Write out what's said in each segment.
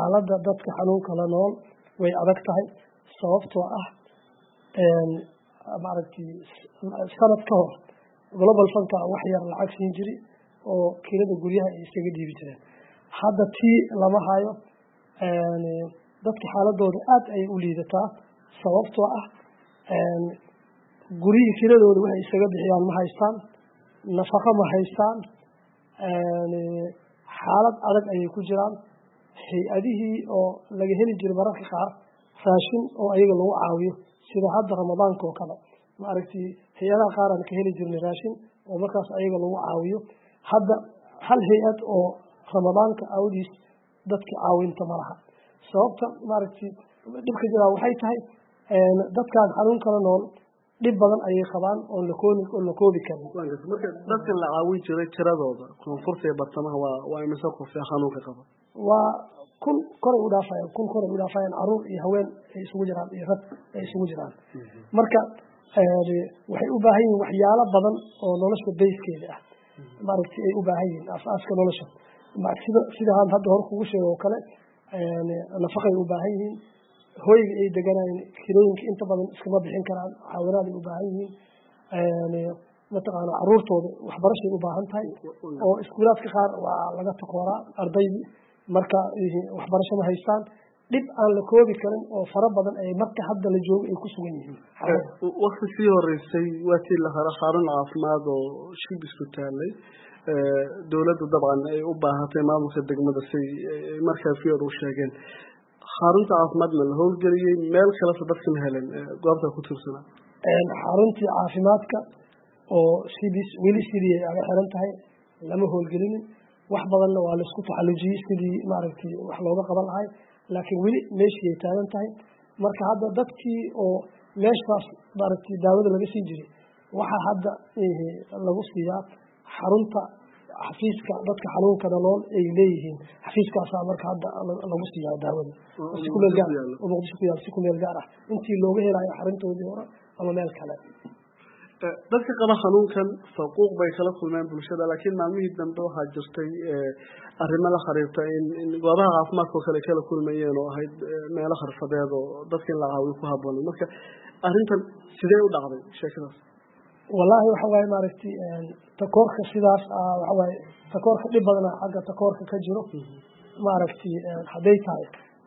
xaaladda dadka xanuunka la nool way adag tahay sababtoo ah maaragtay sanad ka hor global funka wax yar lacag siin jiri oo kirada guryaha ay isaga dhiibi jireen hadda tii lama hayo dadka xaaladooda aada ayay u liidataa sababtoo ah guryihii kiradooda waxay isaga bixiyaan ma haystaan nafaqo ma haystaan xaalad adag ayay ku jiraan hay-adihii oo laga heli jiray mararka qaar raashin oo ayaga lagu caawiyo sida hadda ramadaanka oo kale maaragtay hay-adaha qaar aan ka heli jirnay raashin oo markaas ayaga lagu caawiyo hadda hal hay-ad oo ramadaanka awdiis dadka caawinta ma laha sababta maaragtay dhibka jiraa waxay tahay dadkaan xanuun kala nool dhib badan ayay qabaan oon lakoobi oon la koobi karin marka dadka la caawin jiray tiradooda koonfurta ee bartamaha waa waa imise qof ee xanuunka qaba waa kun koray u dhaafayaan kun koray u dhaafayaan caruur iyo haween ay isugu jiraan iyo rag ay isugu jiraan marka waxay u baahan yihiin waxyaalo badan oo nolosha bayskeeda ah maaragtay ay u baahan yihiin aasaaska nolosha sida sida aan hadda hor kugu sheego oo kale nafaqay u baahan yihiin hoyga ay deganayeen kirooyinka inta badan iskama bixin karaan caawinaaday u baahan yihiin mataqaana caruurtooda waxbarashay u baahan tahay oo iskuulaadka qaar waa laga takooraa ardaydii marka waxbarasho ma haystaan dhib aan la koobi karin oo fara badan ay marka hadda la joogo ay ku sugan yihiin wakti sii horeysay waa tii la haro xarun caafimaad oo shib isku taalay dowladda dabcan ay u baahatay maamulka degmada si markaa fior u sheegeen xarunta caafimaadna la howlgeliyey meel kalesa dadka ma helen goobta ku tiirsanaa xaruntii caafimaadka oo sidii weli sidii ay aga xiran tahay lama howlgelinin wax badanna waa laisku taxallujiyey sidii maaragtay wax looga qaban lahay laakiin weli meeshii ay taagan tahay marka hadda dadkii oo meeshaas maaragtay daawada laga sii jiray waxaa hadda lagu siiyaa xarunta xafiiska dadka xanuunka nolol ay leeyihiin xafiiskaasaa marka hadda lagu siiyaa daawada si kumeel gaar oo muqdisho ku yaal si kumeel gaar ah intii looga helayo xaruntoodii hore ama meel kale dadka qaba xanuunkan faquuq bay kala kulmeen bulshada laakiin maalmihii dambe waxaa jirtay arrimo la xiriirta in goobaha caafimaadka oo kale kala kulmayeen oo ahayd meelo xirfadeed oo dadka in la caawiyo ku haboonay marka arrintan sidee u dhacday sheekadaas wallaahi waxa waaye maaragtay takoorka sidaas waxa waaye takoorka dhib badana xagga takoorka ka jiro maaragtay hadday tahay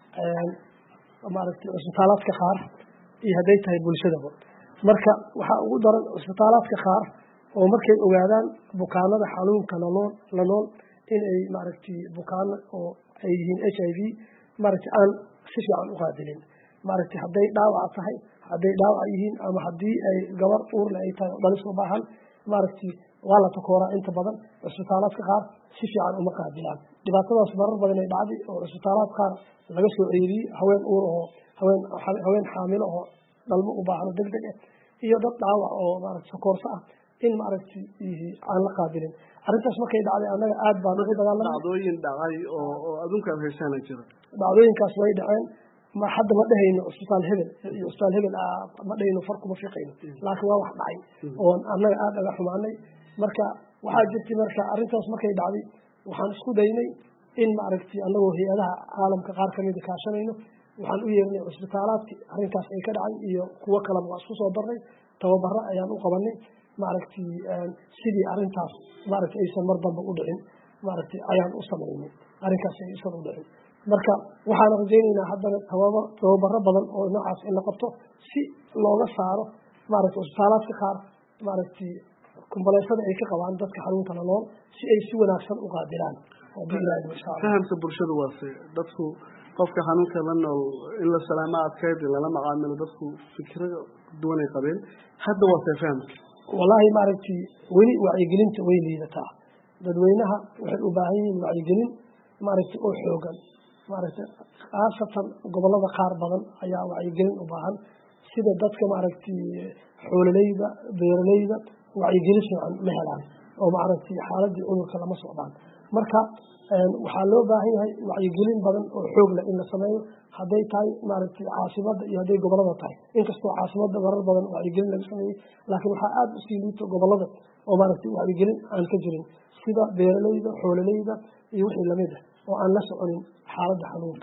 maaragtay cisbitaalaadka qaar iyo hadday tahay bulshadaba marka waxaa ugu daran cisbitaalaadka qaar oo markay ogaadaan bukaanada xanuunka lanool la nool in ay maaragtay bukaano oo ay yihiin h i v maaragtay aan si fiican u qaadilin maaragtay hadday dhaawac tahay hadday dhaawac yihiin ama haddii ay gabar uurle ay tahay oo dhalis u baahan maaragtay waa la takooraa inta badan cisbitaalaadka qaar si fiican uma qaadilaan dhibaatadaas marar badan ay dhacday oo cisbitaalaad qaar laga soo ceeriyey haween uur oo haween haween xaamilo oo dhalmo u baahno deg deg ah iyo dad dhaawac oo maaragtay sakoorso ah in maaragtay aan la qaabilin arrintaas markay dhacday annaga aad baan ugu dagaalamay dhacdooyin dhacay oo oo adduunka aad haysaana jira dhacdooyinkaas way dhaceen ma hadda ma dhehayno cisbitaal hebel iyo cisbitaal hebel ma dhehayno far kuma fiqayno laakiin waa wax dhacay oo annaga aada aga xumaanay marka waxaa jirtay marka arrintaas markay dhacday waxaan isku daynay in maaragtay annagoo hay-adaha caalamka qaar kamida kaashanayno waxaan u yeernay cisbitaalaadki arrinkaas ay ka dhacay iyo kuwo kaleba waa isku soo darnay tababaro ayaan u qabanay maaragtay sidii arrintaas maaragtay aysan mar damba u dhicin maaragtay ayaan u samaynay arrinkaas aysan u dhicin marka waxaan rajaynaynaa haddana tababa tababaro badan oo noocaas in la qabto si looga saaro maaragtay cisbitaalaadka qaar maaragtay kumbaleysada ay ka qabaan dadka xanuunka la nool si ay si wanaagsan u qaadilaan fahamka bulshadu waase dadku qofka xanuunka la nool in la salaamo adkeyd in lala macaamilo dadku fikro duwanay qabeen hadda waase fahamka wallaahi maaragtay weli wacyigelinta way liidataa dadweynaha waxay u baahan yihiin wacyigelin maaragtay oo xoogan maaragtay khaasatan gobolada qaar badan ayaa wacyigelin u baahan sida dadka maaragtay xoololeyda beeraleyda wacyigelin fiican ma helaan oo maaragtay xaaladii cudurka lama socdaan marka waxaa loo baahan yahay wacyigelin badan oo xoog leh in la sameeyo hadday tahay maaragtay caasimada iyo hadday gobolada tahay inkastoo caasimada marar badan wacyigelin laga sameeyey laakiin waxaa aada usii liito gobolada oo maaragtay wacyigelin aan ka jirin sida beeraleyda xoololeyda iyo wixii lamid ah oo aan la soconin xaaladda xanuunka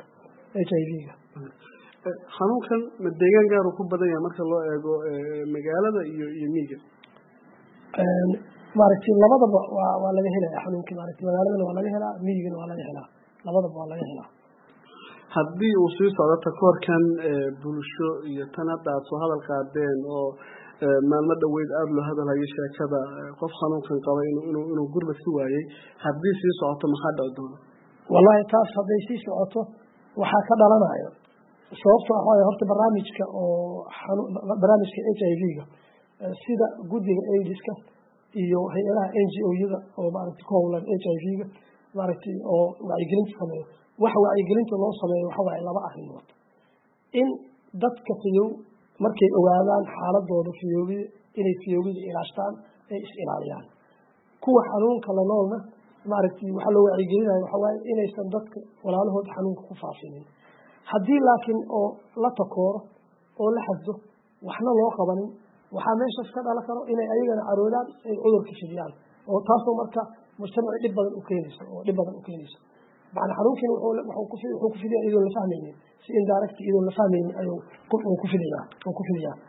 h i v-ga xanuunkan ma deegaan gaaru ku badan yahay marka loo eego magaalada iyo iyo miiga maaragtay labadaba waa waa laga helaya xanuunkii maaragtay magaaladana waa laga helaa miyigana waa laga helaa labadaba waa laga helaa haddii uu sii socdo takoorkan bulsho iyo tan hadda aada soo hadal qaadeen oo maalmo dhaweyd aada loo hadalhayo sheekada qof xanuunkan qaba inuu inuu gurba si waayey haddii sii socoto maxaa dhici doona wallahi taas hadday sii socoto waxaa ka dhalanayo sababto ah waay horta barnaamijka oo barnaamijka h i v-ga sida guddiga aidiska iyo hay-adaha n g o-yada oo maaragtay ku howlan h i v-ga maaragtay oo wacyigelinta sameeyo waxa wacyigelinta loo sameeyo waxa waaye laba arrimood in dadka fiyow markay ogaadaan xaaladooda fiyoobida inay fiyoobida ilaashtaan ay is ilaaliyaan kuwa xanuunka la noolna maaragtay waxaa loo wacyigelinayo waxa waaye inaysan dadka walaalahood xanuunka ku faafinin haddii laakiin oo la takooro oo la xasdo waxna loo qabanin waxaa meeshaas ka dhalan karo inay ayagana caroodaan ay cudurka fidiyaan oo taasoo marka mujtamaci dhib badan u keenayso oo dhib badan u keenayso macna xanuunkiina wuxuu ku fidiyaa iyadoon la fahmaynin si indirect iyadoon la fahmaynin ayuu ku fidiyaa uu ku fidiyaa